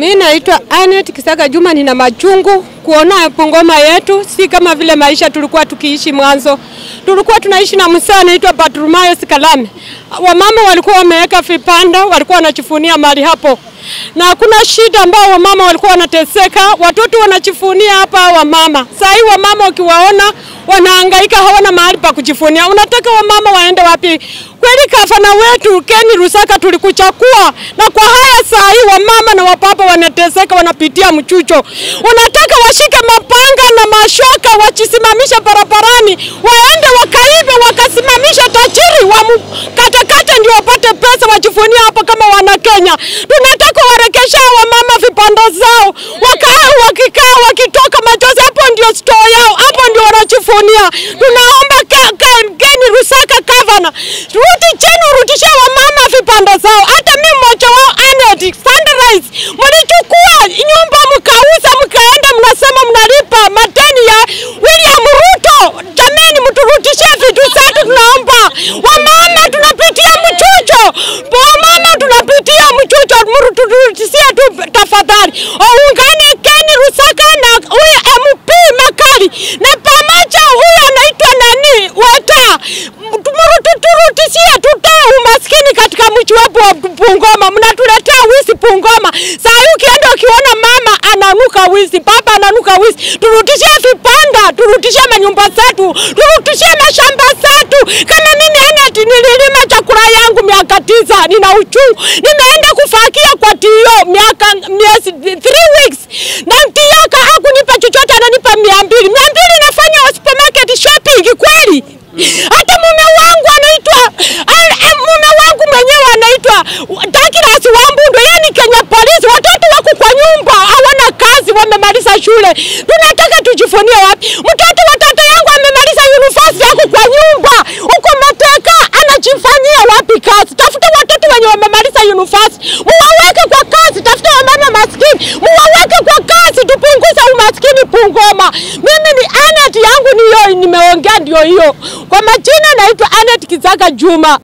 Mimi naitwa Anet Kisaga Juma, nina machungu kuona Bungoma yetu si kama vile maisha tulikuwa tukiishi mwanzo. Tulikuwa tunaishi na msaa anaitwa Patrumayo Sikalame. Wamama walikuwa wameweka vipanda, walikuwa wanachifunia mali hapo, na hakuna shida ambao wamama walikuwa wanateseka, watoto wanachifunia hapa wamama. Saa hii wamama ukiwaona wanahangaika, hawana mahali pa kujifunia. Unataka wamama waende wapi? Kweli gavana wetu Keni Rusaka tulikuchakua, na kwa haya saa hii wamama na wapapa wanateseka, wanapitia mchucho. Unataka washike mapanga na mashoka wachisimamisha barabarani, waende wakaibe, wakasimamisha tajiri wamkatakate, ndio wapate pesa wajifunia hapa kama wana Kenya. Tunataka warekesha wamama vipanda zao, wakaa wakikaa, wakitoka machozi, hapo ndio store yao, hapo ndio wanajifunia. Tunaomba ke- ke- Keni Rusaka gavana, rudi chini, urudishe wamama vipanda zao. Hata mimi mmoja wao Anet Sunrise, mlichukua nyumba mkauza, mkaenda mnasema mnalipa madeni ya William Ruto. Jamani, mturudishie vitu zetu, tunaomba. Wamama tunapitia mchucho, wamama tunapitia mchucho, mturudishie tu tafadhali. Ungane Keni Rusaka na huyu MP Makali na pamoja huyu anaitwa nani Weta, mturudishie, tutoe umaskini katika mji wetu wa Bungoma. Mnatuletea wizi Bungoma. Saa hii ukienda ukiona mama ananuka wizi, baba ananuka wizi, turudishie vipanda, turudishie manyumba zetu, turudishie mashamba zetu. Kama mimi Anet nililima chakula yangu miaka tisa, nina uchungu, nimeenda kufakia kwa tio miaka miezi three weeks, na tio hakunipa chochote, ananipa mia mbili mia mbili nafanya supermarket shopping kweli? Hata mume wangu anaitwa a- a- mume wangu mwenyewe anaitwa Douglas Wambundu, yeye ni Kenya Police. Watoto wako kwa nyumba hawana kazi, wamemaliza shule. Tunataka tujifunie wapi? Mtoto wa tata yangu amemaliza university, yako kwa nyumba huko Mateka, anajifanyia wapi kazi? Tafuta watoto wenye wamemaliza university, muwaweke kwa kazi. Tafuta wamama maskini, muwaweke kwa kazi, tupunguze umaskini Bungoma. Mimi ni Anet yangu ni hiyo, nimeongea ndio hiyo. Kwa majina naitwa Anet Kizaga Juma.